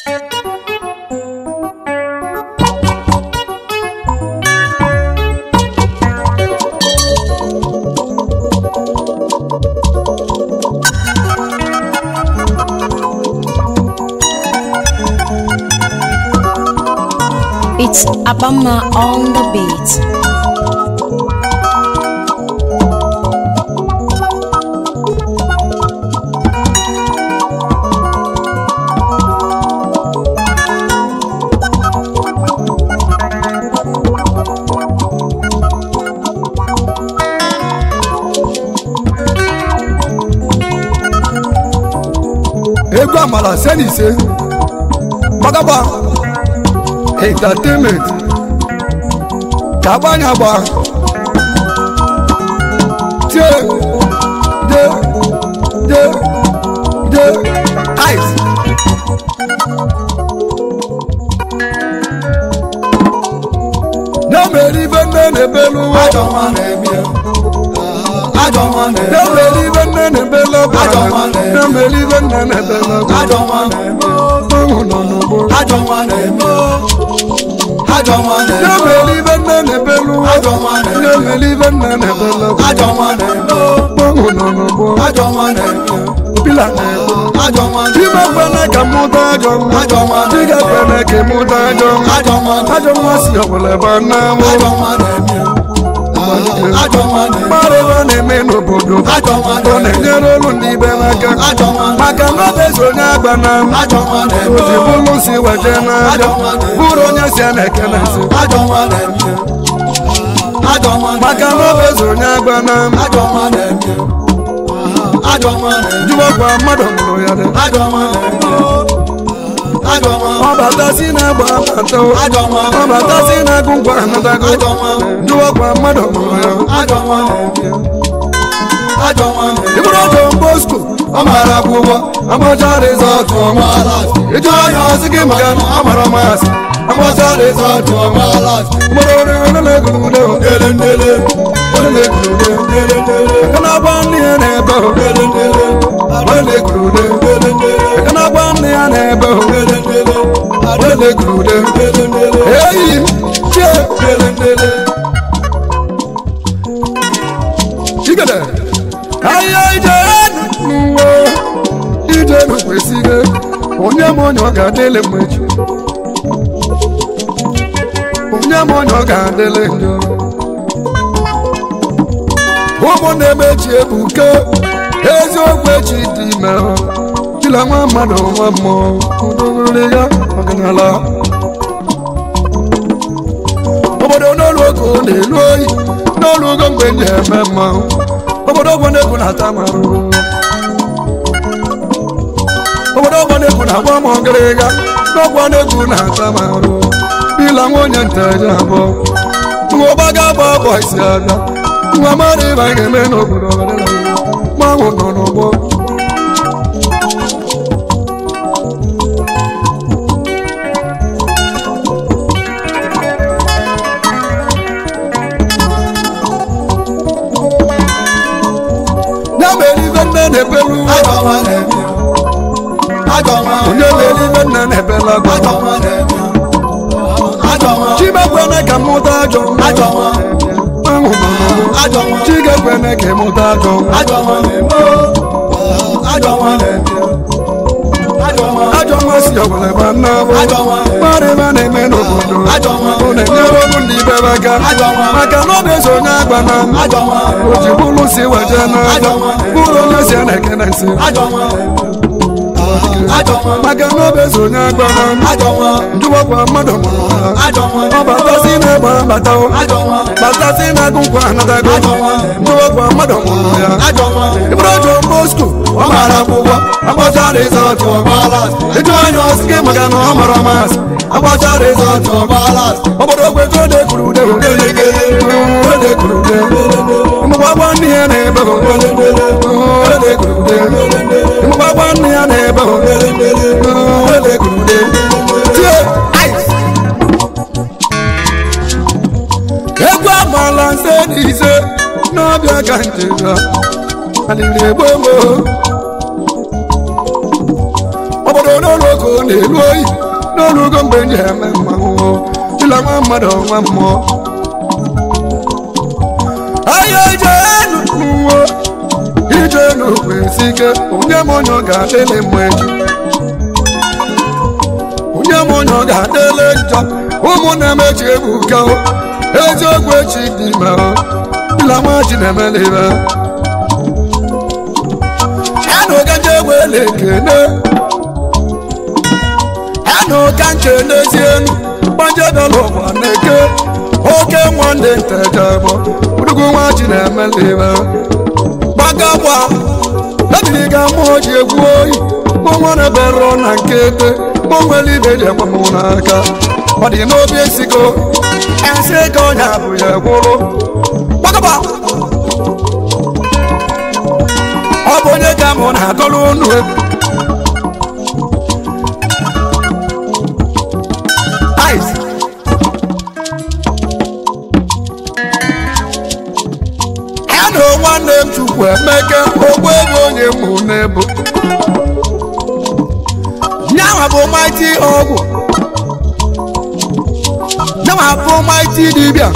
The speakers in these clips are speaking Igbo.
It's Abama on the beat. egwu amala se na ise gbagagba entertainment ka agbanya agba tie de de de ice na-emeri ibe nne na-ebelu ụwa Ajọ nwa na-eme Ajọ nwa na-eme na-emeri ibe nne na-ebelu ọba Ajọ nwa na-eme. na-emeri ibe nne na-ebelu ọba Ajọ nwa na-eme ọṅụ nọ n'ugbo Ajọ nwa na-eme Ajọ nwa na-eme na-emeri ibe nne na-ebelu ụwa Ajọ nwa na-eme na-emeri ibe nne na-ebelu ọba Ajọ nwa na-eme ọṅụ nọ n'ugbo Ajọ nwa na-eme pila na-egbu Ajọ nwa na-eme Chima kwene ka mụta ajọ nwa Ajọ nwa na-eme Chiga kwene ka mụta ajọ nwa Ajọ nwa na-eme Ajọ nwa si ọbụla ebe a na-amụ Ajọ nwa na-eme Ajọ nwa na-eme mmadụ ebe a na-eme n'obodo Ajọ nwa ọ na-eme na-enyere olu ndị ibe n'aka Ajọ nwa na-eme maka na ọ bụ onye agba na Ajọ nwa na-eme oji bụrụ si weje n'aja Ajọ nwa na-eme bụrụ onye si a na-ekele nsị Ajọ nwa na-eme Ajọ nwa na-eme maka na ọ bụ onye agba na Ajọ nwa na-eme Ajọ nwa na-eme jụwakwa mmadụ mụrụ ya dị Ajọ nwa na-eme Ajọ nwa ọ bata si na-agba abata o. Ajọ nwa ọ bata si na-agụ ngwa anatago Ajọ nwa jụwakwa mmadụ mụrụ ya Ajọ nwa na-eme Ajọ nwa na-eme ịbụrụ John Bosco Ọ mara akwụkwọ amacha rizọtụ ọma Ọmaala ịjụ anya ọsị gị maka na ọ mara masị amacha rizọtụ ọma Ọmaala mụrụ ori onye na-egulude Ndele ndele onye na-egulude Ndele ndele aka na-agba nne ya na-ebe o Ndele ndele onye na-egulude Ndele ndele aka na-agba nne ya na-ebe o Ndele ndele onye na-egulude Ndele ndele eyi chie Ndele ndele chigede ahịa ije n'uwe ije n'kwesịghị onye m onye ọ ga-adịle mmechi onye m onye ọ ga-adịle njọ ụmụnne m echi ebuke eziokwu echi dị ime chila nwa mmadụ nwa mmụọ udogori ya ọganala obodo n'olu oge ọ na-elu oyi n'olu ogo mgbe ndị eme mmanwụ obodo ọgbọ na-egwu na-ata m arụrụ obodo ọgbọ na-egwu na-agba m ọgịrịga n'ọgbọ na-egwu na-ata m arụ bila nwa onye nteje abụọ nwa ọba ga-agba ọbọ isi abịa nwa mmadụ ịba ga-eme n'obodo mmanwụ nọ n'ụgbọ ya mere ibe nne na-ebelu Ajọ nwa na-eme Ajọ nwa onye mere ibe nne na-ebelu Ajọ agba nwa na-eme Ajọ nwa chimekwene ka mụta ajọ Ajọ nwa mmanwụ nọ n'ụgbọ Ajọ nwa chigekwene ka ịmụta ajọ Ajọ nwa na-eme Ajọ nwa na-eme Ajọ nwa ajọ nwa si ọbụla ebe a na-abụ Ajọ nwa mmadụ ebe a na-eme n'obodo Ajọ nwa ọ na-enyere ọrụ ndị ibe be aka Ajọ nwa maka na ọ bụ onye agba na Ajọ nwa o ji bụrụ si weje n'aja Ajọ nwa bụrụ onye si a na-ekene nsị Ajọ nwa Ajọ nwa maka na ọ bụ onye agba na Ajọ nwa njụwakwa mmadụ mụrụ ha Ajọ nwa ọ batasi na-egba bata o Ajọ nwa batasi na-agụ nkwa anatago Ajọ nwa njụwakwa mmadụ mụrụ ya Ajọ nwa ịbụrụ John Bosco ọ mara akwụkwọ agbacha rizọtụ ọgbala ịjụ anya ọsị gị maka na ọ mara masị agbacha rizọtụ ọgbala obodo ogbego ode kwuru ude ode kwuru ude ụmụgbagba nne ya na-ebe ode kwuru ude ụmụgbagba nne ya na-ebe ode kwuru ude tie ice egwu amala nse na ise n'ọbịa ka njega aliri egbo gboo obodo n'ụlọ oge oko na-elu oyi n'olugo mgbe m ji eme mmanwụ dịla nwa mmadụ nwa mmụọ ahịa ijenu n'uwe ijenu kwesị ike onye m onye ọ ga-adịlị mma echi onye m onye ọ ga-adịlị njọ ụmụnne m echi ebuka o. eziokwu echi dị ime o dịla nwa ji na-emela ibe anụ ka nje wele ekene anụ ka nche n'ezienu gbanje dọla ụwa na-eke oke nwanne ntejebọ udugu nwa ji na-emela ibe gbagagba ebiri ga mmụọ ji egwu oyi mụnwa na-ebere na nkete mụ nwere ibe ji ekwe m n'aka ọ dị n'obi esigo esi ego onye bụ ya gwụrụ gbagagba ọ bụ onye ka mụ na-agọrọ unu egwu Ice. ya na nwanne m chukwu emeke ogbu ego onye mụ n'ebu nyanwa bụ maiti ọgwụ nyanwa bụ maiti dibịa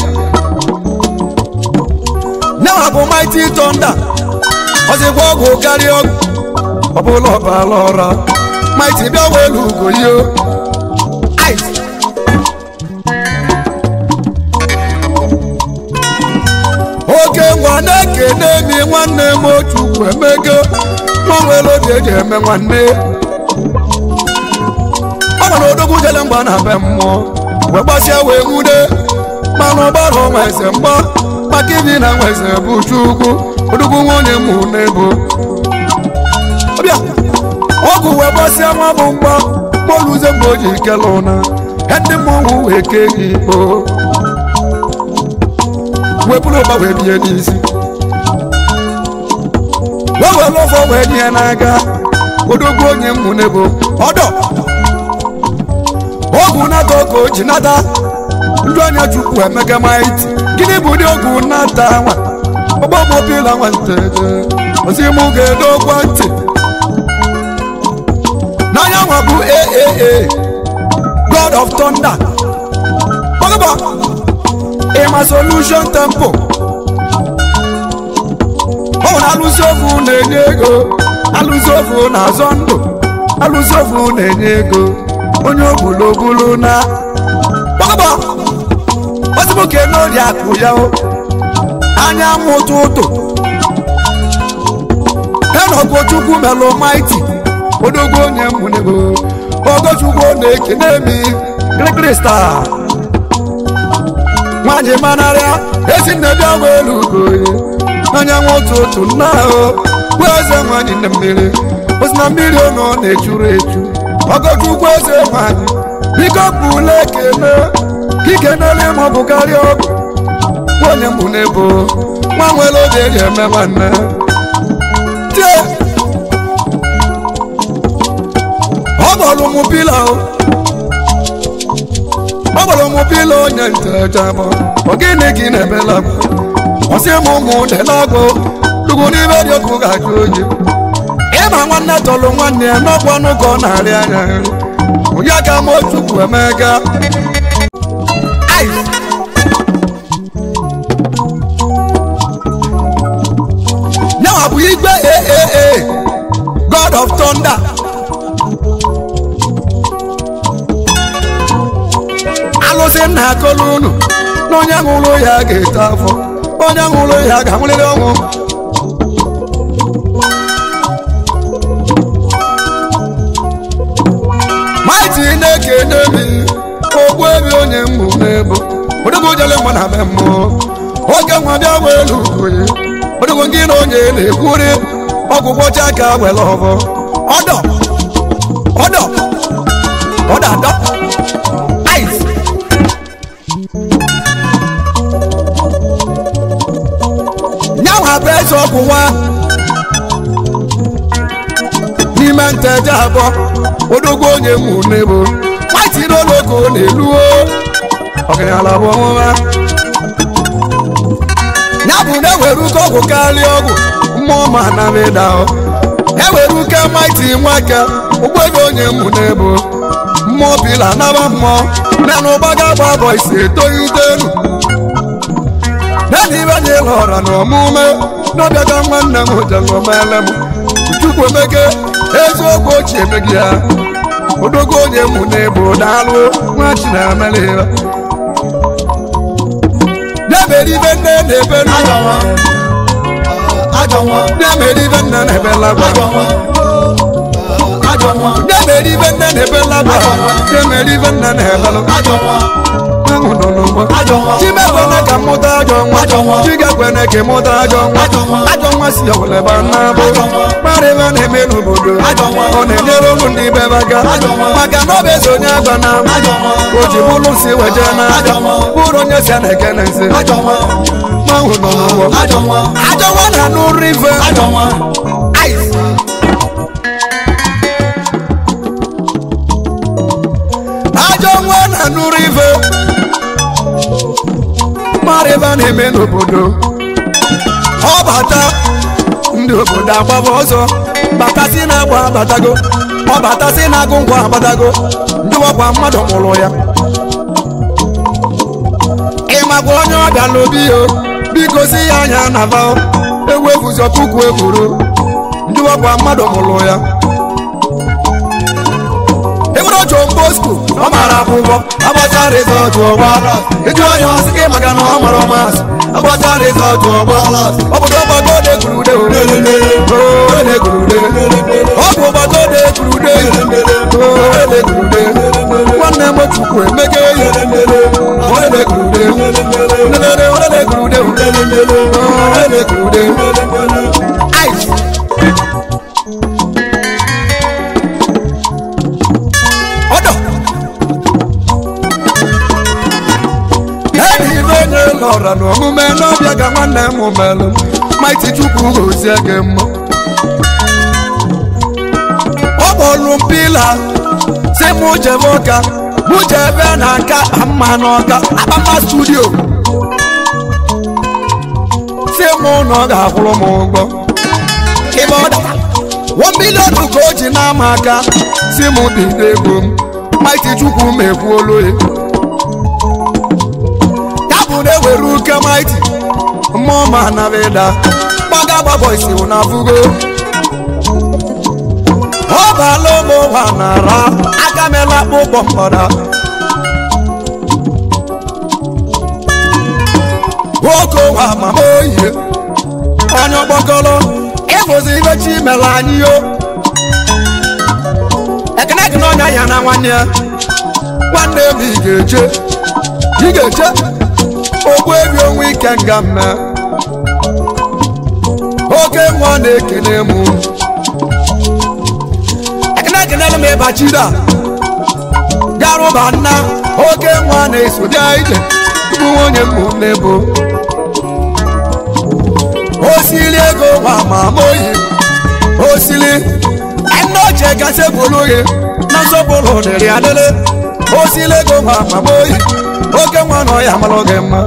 nyanwa bụ maiti tọnda ọzịkwa ọgwụ karịa ọgwụ ọbụla ọbala ọra maiti bịa welu ugo yo ice oke ngwa na-ekene mi nwanne m otu emego nwanwere obi eji eme nwanne ọ gwara odogwu jele mgba na be mmụọ wee gbasịa wee nwude mana ọgbara ọnwa eze mgba maka ibi na nwa eze bụ chukwu odogwu nwunye mụ n'ebo ọbịa ọgwụ wee gbasịa nwa bụ mgba moluze mgbe o ji kele ụna ndị mmọnwụ wee kee gị ikpo wee bụrụ ụba wee bie n'isi wee were ọfọ wee nye n'aka odogwu onye mmụ n'ebo ọdọ ọgwụ nata ọka o ji nata ndị anya chukwu emeka maiti gịnị bụ ụdị ọgwụ nata nwa ọgbọmọbila nwanteje ozi mụ ga-edokwa ntị n'anya nwa bụ aaa god of thunder ọgụba ịma solution tempo ọ nwere alụsị ofu na-enye ego alụsị ofu na-azọ ndụ alụsị ofu na-enye ego onye ogbulobulu na ọgụba ozimoke n'ori akụ ya o anyanwụ ụtụtụ enọgụ chukwu melụ maiti odogwu onye mụnego ogochukwu na-ekene mi krikrista nwanyị manarịa ezi nne bịa welu ugoye anyanwụ ụtụtụ nna ahụ bụ eze nwanyị na mmiri osi na mmiri ọnụ na-echuru echu ogochukwu eze nwanyị biko pụla ekene ikenele ma ọ bụ karịa ọgụ onye mbụ n'ebo nwa nwere oge eji eme nwanne tie ọ gbọrọ mụ pila o ọ gbọrọ mụ pila onye ntejabọ ọ gịnị gị na-emela m ọsị m ụmụ delagbo dugwu n'ime dị ọkụ ga-ajụ oyi ịma nwanne tọrọ nwanne ya n'ọkwa ọnụ ka ọ na-arị anya nri onye ka m otukwu emega ice Now bụ igwe aaa god of thunder alụsị nna akọlụ unu na onye ṅụrụ ya ga-eto afọ onye ṅụrụ ya ga-anwụrịrị ọnwụ maiti na-ekene mi ogbu ebe onye mmụ n'ebo odogwu jele mgbe na be mmụọ oge nwa bịa welu oye odogwu gị na onye na-ekwuri ọgwụgwọ chaka were ọbọ ọdọ ọdọ ọdọ adọ ice nyanwa bụ eze ọgwụwa n'ime nteje abụọ odogwu onye mụ n'ebo maiti n'ologo na-eluo ọgaranya bụ ọnwụwa ya bụ na ewere uke ọgwụ karịa ọgwụ mmụọ ma na meda ewere uke maiti nwake ụgbọ ego onye mụ n'ebo mmụọ pila naba mmụọ na na ụgbaga gba bọ isi etoghị itelu naanị ibe anyị lọra na ọmụme n'ọbịaga nwanne m jelomele m chukwu emeke eziokwu ochie emeghị ya odogo onye mụ n'ebo daalụ nwa chinemele ya na-emere ibe nne na-ebe ajọ nwa ajọ nwa na-emere ibe nne na-ebe lagwa ajọ nwa ajọ nwa na-emere ibe nne na-ebe lagwa na-emere ibe nne na-ebe lagwa ajọ nwa ahụ nọ n'ụgbọ ajọ nwa chimekwene ka mụta ajọ nwa Ajọ nwa. chigekwene ka mụta ajọ nwa Ajọ nwa. ajọ nwa si ọwụleba nnabụ Ajọ nwa. kparịba na-eme n'obodo Ajọ nwa. ọ na-enyere ụmụ ndị be aka Ajọ nwa. maka na ọ bụ eze onye agba na ajọ nwa o ji bụrụ si weje na Ajọ nwa. bụrụ onye si a na-ekene nsi ajọ nwa ahụ nọ n'ụgbọ ajọ nwa ajọ nwa na-anụ rive ajọ nwa ajọ nwa na-anụ rive mara ebe a na-eme n'obodo ọ bata ndị obodo agbaba ọzọ batasi na-agba abatago ọ batasi na-agụ ngwa abatago ndị ọkwa mmadụ mụrụ ya ịmakwa onye ọbịa n'obi yo biko si ya anya na va ewefuzọ puku ekwuru ndị ọkwa mmadụ mụrụ ya ebere ojo mbosko ọ mara akwụkwọ agbacha rizọtụ ọgbala ịjụ onye ọsị gị maka na ọ mara ọmasị agbacha rizọtụ ọgbala ọ bụ ọgbago de gurude ode gurude ọ bụ ọgbago de gurude ode gurude nwanne m chukwu emege ihe ode gurude ode ode gurude ode gurude ice ọdọ edi ibe onye lọra n'omume n'ọbịa ga nwanne m melụ maiti chukwu gozie gị mma ọ kpọrụ m pila si mụ jebe ụka mụ jebe na nka mma n'ọka akpama studio si mụ na ọ ga-akwụrụ m ụgwọ ịbe ọ dara one million ka o ji n'ama aka si m bido ego m maiti chukwu m ekwuolu ya ya bụ na ewere uke maiti mmụọ ma nabịda gbaga gbabọ isi na fugo ọ baala ụmụ ụwa nara aka mela akpụkpọ mgbada nwoke ụwa mama oyi onye ọgbakọrọ ịbụzi ibe chi mere anyị yo ekene gị n'ọnya ya na nwanne ya nwanne m ị ga-eche ị ga-eche ogbu ebi onwe ike nga mme oke nwa na-ekene m ekene gị n'elu m ịbachida garụba nna oke nwa na-eso bịa ije bụ nwunye m n'ebo osili ego ma ma moyi osili ẹnna ọjẹ gase bolóye n'asọpọlọ dẹrẹ adẹlẹ osili ego ma ma moyi oke nwa na ọya amalọ gị mma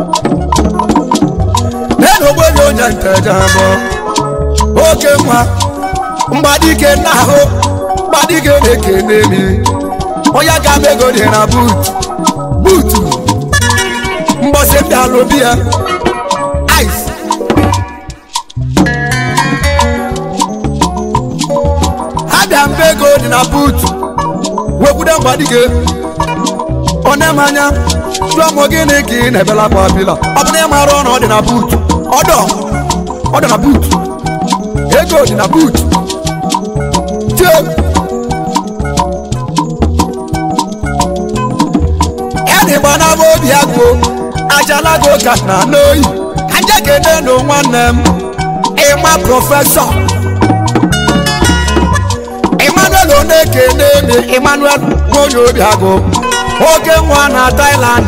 nínú gbogbo onye nteja bọ oke nwa mgbadike nna ahụ mgbadike na-ekene mi onye ga mego dị na buut buutu mbọsị ndị alụbi ya ice abịa mbe ego dị na buutu wekwude mgbadike onemanya jụọ m gịnị ka ị na-ebela akwa bila ọ bụ na ị mara ọnụ ọ dị na buutu ọdọ ọ dị na buutu ego dị na buutu tie ya na ịgba na obi agụ ajalago ka na n'oyi ka nje kene nụ nwanne m ịma prọfesọ emmanuel onekene mi emmanuel nwonye obiagụ oke nwa na thailand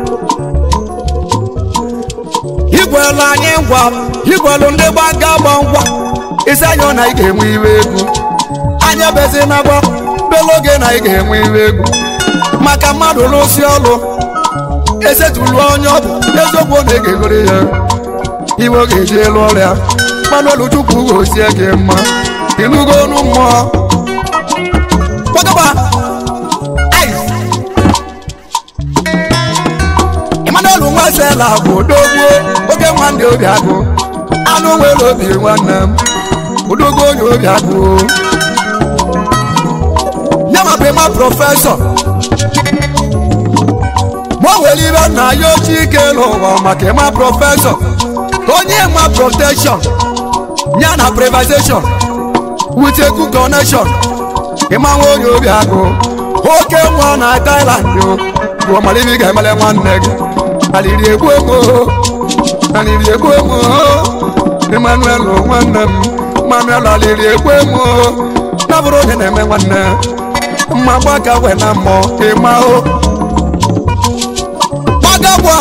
igwelu anyị ngwa igwelu ndị gbaga gba ngwa isi anyị na ị ga-enwe iwe egwu anya bezi na gba beloge na ị ga-enwe iwe egwu maka mmadụ lụsi ọlụ esetulu onye ọ bụ eziokwu na ị ga-egoro ya iwe ọ ga-eji elu ọrịa manuel chukwu gozie gị mma ịnụgo ọnụ mmụọ stela bụ odogwu oke nwanne obi agụ anụ nwere obi nwanne m odogwu onye obi agụ ya ma bụ ịma prọfesọ ma o nwere ibe nna ya ochie ike n'ụwa maka ịma prọfesọ ka onye ma protection ya na privatization with a good connection ịma nwa onye obi agụ oke nwa na Thailand o bụ ọmalibi ga-emele nwanne gị aliri egbu emo aliri egbu emo Emmanuel nwanne m Emmanuel aliri egbu emo na bụrụ onye na-eme nwanne mma gbaka we na mmụọ ịma o gbagagwa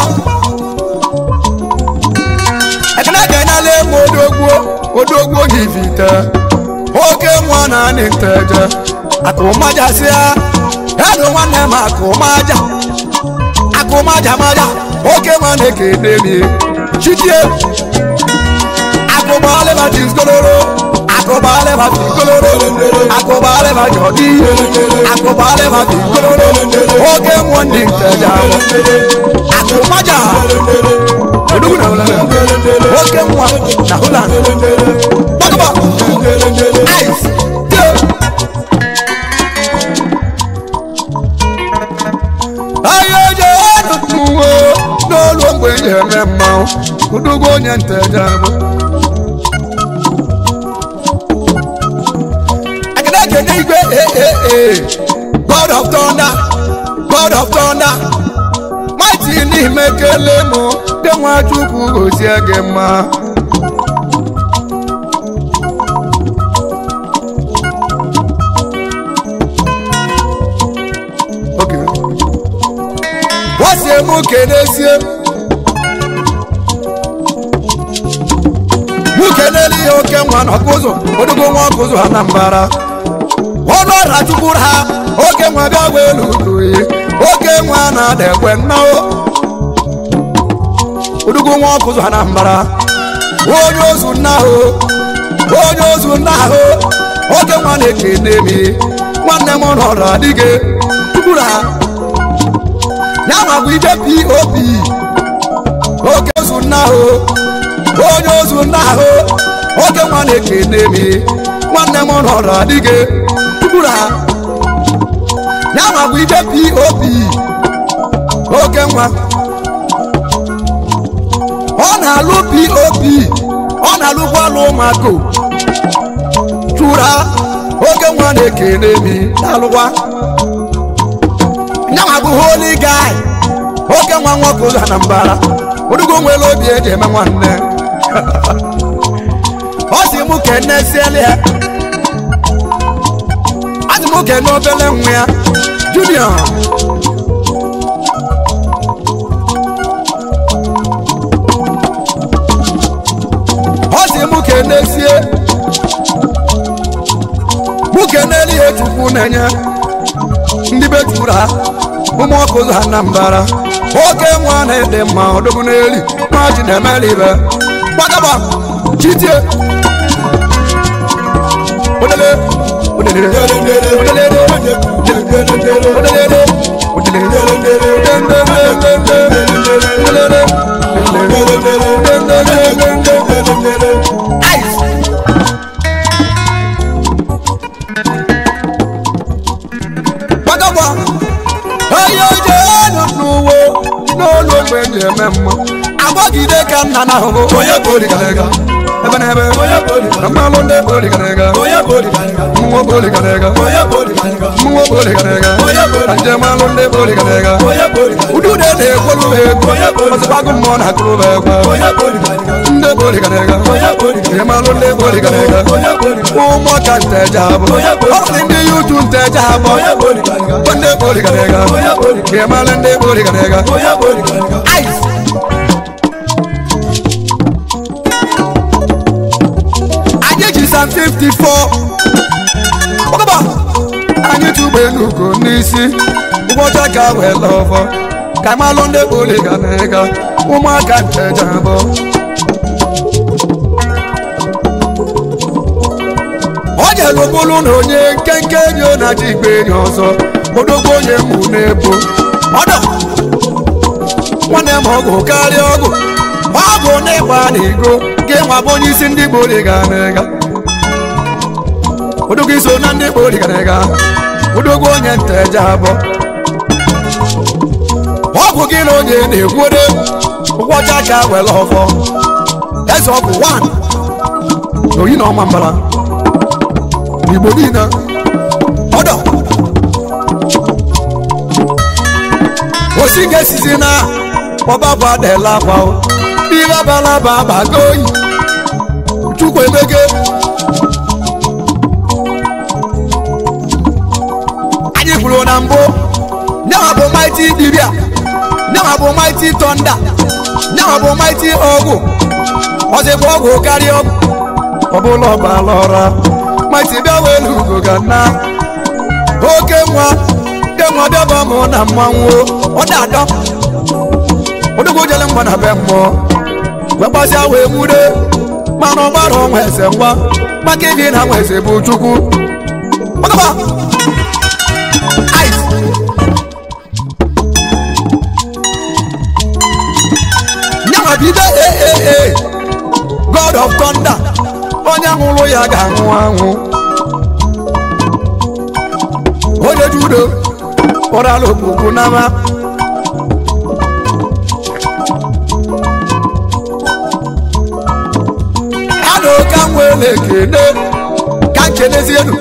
ekene ga-enyela emu odogwu odogwu yivite oke nwa na anị nteje akụmajasịa edo nwanne m akụmaja akụmaja maja oke nwa na-ekene mi chitie akụbalịba tiskoloro akụbalịba tiskoloro akụbalịba jọdi akụbalịba tiskoloro oke nwa ndị nteje akụmaja odogwu na ụlọ oke nwa na Holland gbagaba ice ahịa eji anụtụwo n'olu mgbe eji eme mmanwụ odogwu onye nteje bụ ekene ekene igwe ee god of thunder god of thunder mighty n'ime kele mụ dị nwa chukwu gozie gị mma Okay. wasie mụ kenesie mụ kenele ihe oke nwa na ọkụzụ odogo nwa ọkụzụ ha na mbara ọnụ ọra chukwuru ha oke nwa bịa gwa elu uduyi oke nwa na-ada ekwe nnao odogo nwa ọkụzụ ha na mbara onye ozu nna ahụ onye ozu nna ahụ oke nwa na-ekene mi nwanne m nọrọ adịghị chukwuru ha ya ma bụ ije pop oke ozu nna ahụ onye ozu nna ahụ oke nwa na-ekene mi nwanne m nọrọ adịghị tukwuru ha ya ma bụ ije pop oke nwa ọ na-alụ pop ọ na-alụkwa alụ ụmụaka chụra oke nwa na-ekene mi na-alụkwa nyanwa bụ holy guy oke nwa nwoke ụzọ na mbara odugo nwere obi eji eme nwanne ọ sị mụ kene siele ya ọ sị mụ kene obele nwa ya junior ọ sị mụ kene sie mụ keneli ya chukwu na-enye ndị be juru ha ụmụ ọkụ ụzọ ha na mbara oke nwa na-ede mma ọdụgụ n'eli nwa ji na-emeli ibe gbagaba chitie odele odelele odelele odelele gbagaba onye oje elu n'uwe n'olu ogbe eji eme mma agbagide ka nna na ahụhụ onye boligarega ebe na ebe na mmalụ ndị boligarega mmụọ boligarega mmụọ boligarega na njem alụ ndị boligarega udude na-ekwolu ha egwu ọzọgbagụ mmụọ na-akụrụ ha egwu ndị boligarega njem alụ ndị boligarega ụmụ ka nteje abụ ọ dị ndị yutu nteje abụ ndị boligarega njem alụ ndị boligarega ice anyị ji sam 54 ọkọba anyị tụgbe n'ugo n'isi ụbọchị ka wee lọfọ ka malụ ndị boliga na ịga ụmụaka nteja abụọ ọ jere bụrụ na onye nkenke enyi ọ na-achị igbe enyi ọzọ odogbo onye mụ na-ebo ọdọ nwanne m ọgwụ karịa ọgwụ ọgwụ na ịgba na ego gị nwa bụ onye isi ndị gboo ga na-ega odogwu iso na ndị gboo ga na-ega odogwu onye nta eje abụọ ọgwụ gị na onye na-ekwuode ụgwọcha ka were ọfọ eze ọgwụ 1 n'oyi na ọma mbara n'igbo niile ọdọ osi ga-esizi na ọbaba adela akwa ihe abalaba abago oyi chukwu emege anyị kwuru na mbụ nyawa bụ maiti dibia nyawa bụ maiti tọnda nyawa bụ maiti ọgwụ ọzịbụ ọgwụ karịa ọgwụ ọbụla ọbala ọra maiti bịa welu ugo ga na oke nwa ke nwa bịaba mụ na mmanwụ ọ da-adọ odogwu jele mgba na be mmụọ wee gbasịa wee nwude mana ọgbara ọnwa eze ngwa maka ibi na nwa eze bụ chukwu ọgaba ice nyanwa bido ee god of thunder onye nwụrụ ya ga-anwụ anwụ onye judo ụrala okpukpu n'ama adụ ka m wee na-ekene ka nkenezi elu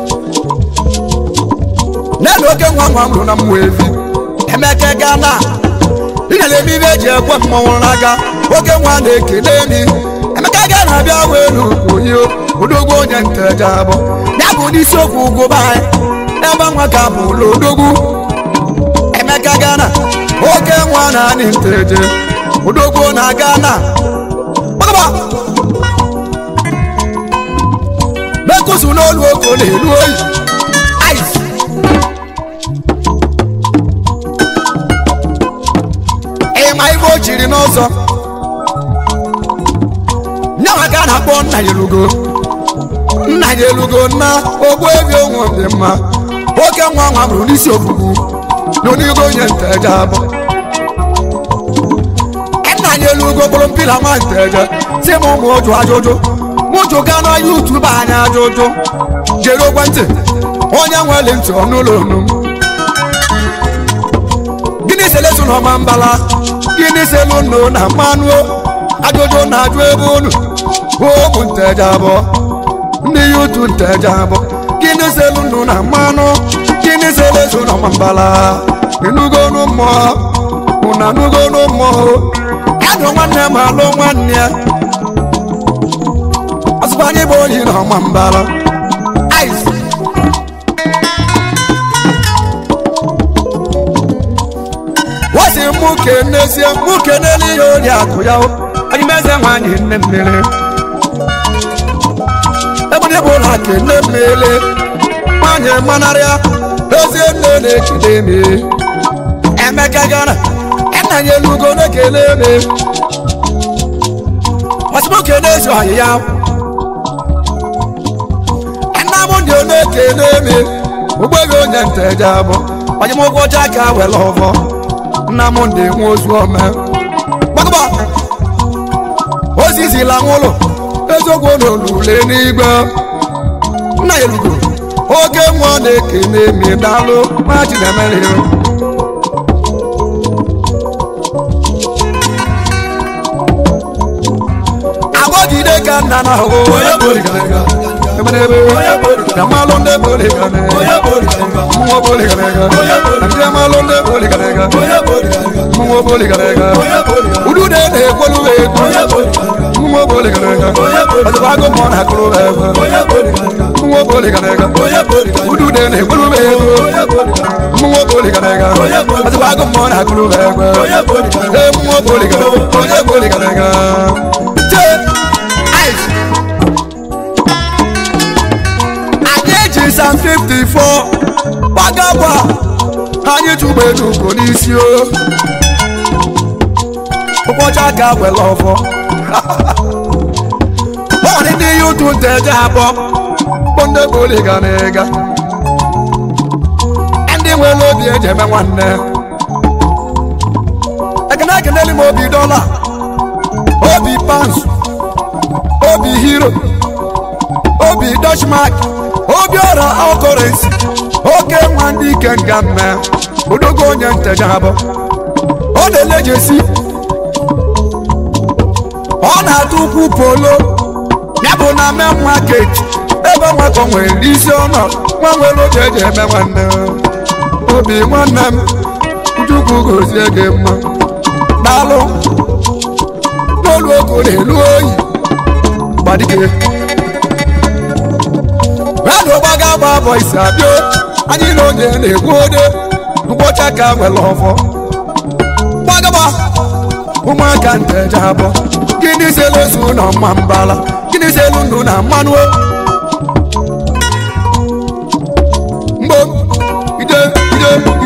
n'elu oke nwa nwa m rụ na mmụọ evi emeke gana ịnyere eme ibe eji ekwe mmọnwụ n'aka oke nwa na-ekene mi emeka ga na-abịa welu onye odogwu onye nteje abụ ya bụ n'isiokwu ugwu be anyị ebe nwa ka bụ ụlọ odogwu emeka gana oke nwa na anyị nteje odogwu na gana gbagaba mekusu n'olu oko na-elu oyi ice ịma ibe o chiri n'ọzọ nyawa ka a na-akpọ nna ya elugo nna ya elugo na ogbu ebi onwe dị mma oke nwa nwa bụrụ n'isi ofufu n'onigo onye nteje abụ nna ya elugo bụrụ mpila nwa nteje si m ụmụ ụjụ ajụjụ mụjụ ga na yutubu anya ajụjụ jere ekwentị onye nwere ntị ọnụụlọ onu m gịnị selesu na ọma mbala gịnị selu nnu na mmanụ ajụjụ na-ajụ ebe unu ụmụ nteje abụọ ndị yutu nteje abụọ gịnị selu nnu na mmanụ gịnị selesu na ọma mbala ịnugonu mmụọ unu anugonu mmụọ adụ nwanne m alụ nwanne ya ọzụkwa anyị bụ onye na ọma mbala ice wasi mụ kenezie mụ kenele ihe ori akụ ya anyị meze nwanyị nne mmiri ebụdị bụ ụlọ kene mmiri nwanyị manarịa ezi nne na-ekele me emeka gara nna ya elugo na-ekele me wasi mụ kenezi ọyị ya nna m ndị na-ekele me ụgbọghị onye nteje abụ onye m ụgwọ ọcha ka were ọvọ nna m ndị nwe ozu ome gbagba ozizila nwụlụ eziokwu n'olule n'igwe nna ya elugo oge nwa na-ekene mi dalụ ma chinemere agbọgide ka nna na ahụ na malụ ndị boligarega mmụọ boligarega ndị malụ ndị boligarega mmụọ boligarega udude na-ekwolu ekwu mmụọ boligarega ọzọbago mmụọ na-akụrụ ebe mmụọ boligarega udude na-ekwolu ekwu mmụọ boligarega ọzọbago mmụọ na-akụrụ ebe ee mmụọ boligarega onye boligarega jee ice anyị eji sam 54 gbagagba anyị tụgbe n'ugo n'isi o ụbọchị aka were ọfọ ọdị ndị ihe ụtụ nteje abụọ bụ ndị boliga na ịga ndị nwere obi eji eme nwanne ekene ekeneli m obi dọla obi pans obi hero obi dutchmark obi ọra ọkọrensi oke nwa ndị ike nga mme odogo onye nteja abụ ọ na-elejesi ọ na-atụ ukwu polo ya bụ na main market ebe nwakọ nwere isi ọnọ nwa nwere oge eji eme nwanne obi nwanne m chukwu gozie gị mma daalụ n'olu ogo na-elu oyi gbadike radụ gbaga gba bọ isi abịa anyị na onye na-egwu ode mkpọcha ka nwere ọfọ gbagaba ụmụaka nteje abụọ gịnị selu ozu na mma mbala gịnị selu ndụ na mmanụ o? mgbo ide ide